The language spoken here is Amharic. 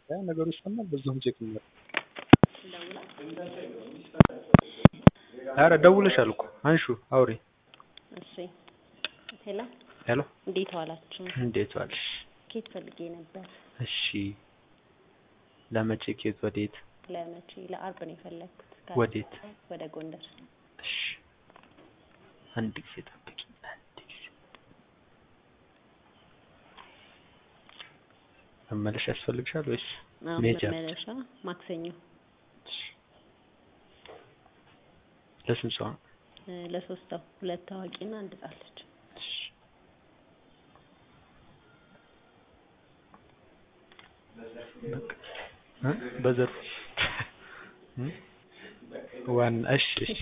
ያ ነገሩ ይሰማል። በዛውም ቼክ እናድርግ። ኧረ ደውለሻል እኮ አንሹ አውሪ። እሺ ሄሎ ሄሎ እንዴት ዋላችሁ? እንዴት ዋልሽ? ኬት ፈልጌ ነበር። እሺ ለመቼ ኬት ወዴት? ለመቼ? ለአርብ ነው የፈለግኩት። ወዴት? ወደ ጎንደር። እሺ አንድ ጊዜ ጠብቂ። አንድ ጊዜ መመለሻ ያስፈልግሻል ወይስ አሁን መሄጃ? መመለሻ ማክሰኞ ለስንት ሰው ነው? እ፣ ለሶስት ሰው ሁለት ታዋቂና አንድ ህጻን ልጅ። እሺ በቃ እ በዘርፉ እ ዋና እሺ እሺ